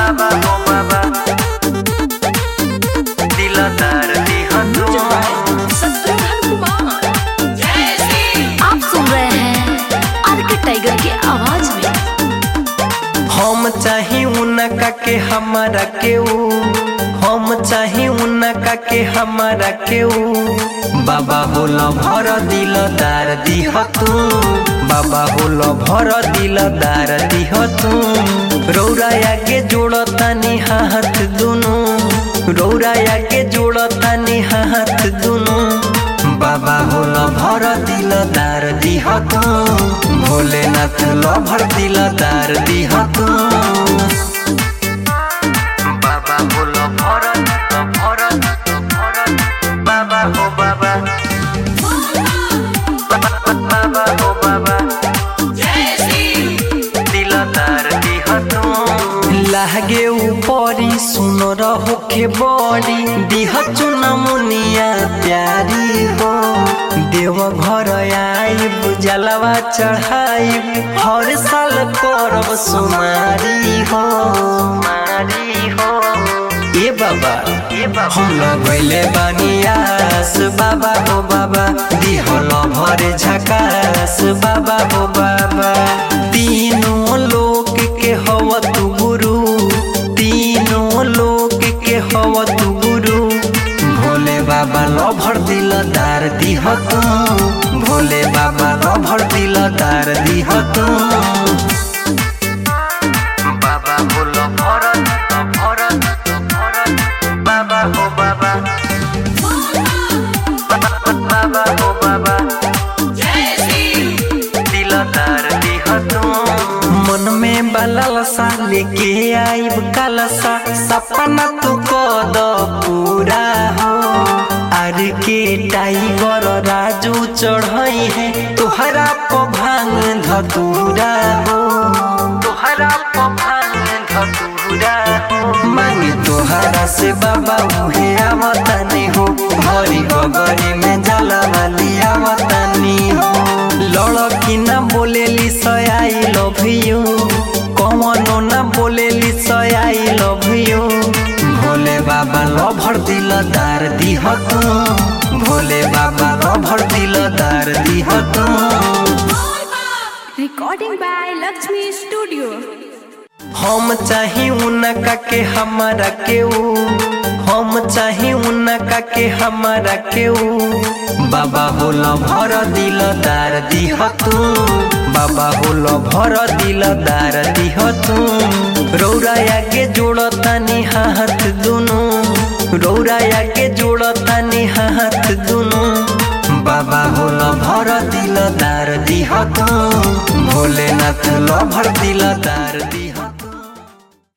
बाबा हो बाबा दिलदार दिह तू आप सुन रहे हैं आर के टाइगर की आवाज में हम चाही उनका के हमारा के ऊ हम चाही उनका के हमारा के ऊ बाबा होलो भर दिलदार दिह तू बाबा होलो भर दिलदार दिह तू रौरा आगे जोड़तानी हाथ दुनु रौरा आगे जोड़तानी हाथ दुनु बाबा होलो भर दिलदार दिह तू भोलेनाथ लो भर दिलदार दिह तू बाबा होलो भर भर भर बाबा हो बाबा बाबा हो बाबा दिलदार दिह तू लागे ऊपरी सुन रहो के बड़ी दिह चुना मुनिया प्यारी हो देव घर आई जलवा चढ़ाई हर साल करब सुमारी हो मारी हो ए बाबा हम लगैले बानियास बाबा हो बाबा दिहल भरे झकास बाबा हो बाबा तीनों लोक के हव तू गुरु तीनों लोक के हव तू गुरु भोले बाबा लो भर दिलदार दिह तू भोले बाबा लो भर दिलदार दिह तू बाबा बोलो भरत भरत भरत बाबा हो बाबा बाबा हो बाबा दिलदार दिह तू मन में बलसा लेके आइब कलसा सपना तू कद पूरा हो आर के टाइगर राजू चढ़ई है तोहरा प भांग धतूरा हो तोहरा प भांग धतूरा हो मांगे तोहरा से बाबा उहे आवतानी हो भरी गगरी में जला वाली आवतानी हो लड़की ना बोलेली सयाई लव यू कमनो ना बोलेली सयाई लव यू भोले बाबा लभर दिलदार दिह तू भोले बाबा लभर दिलदार दिह तू रिकॉर्डिंग बाय लक्ष्मी स्टूडियो हम चाही उनका के हमारा के ऊ हम चाही उनका के हमारा के ऊ बाबा होलो भर दिलदार दिह तू बाबा होलो भर दिलदार दिह तू रौरा आगे जोड़तानी हाथ दुनु रौरा आगे जोड़तानी हाथ दुनु बाबा होलो भर दिलदार दिह तू भोलेनाथ लो भर दिलदार दिह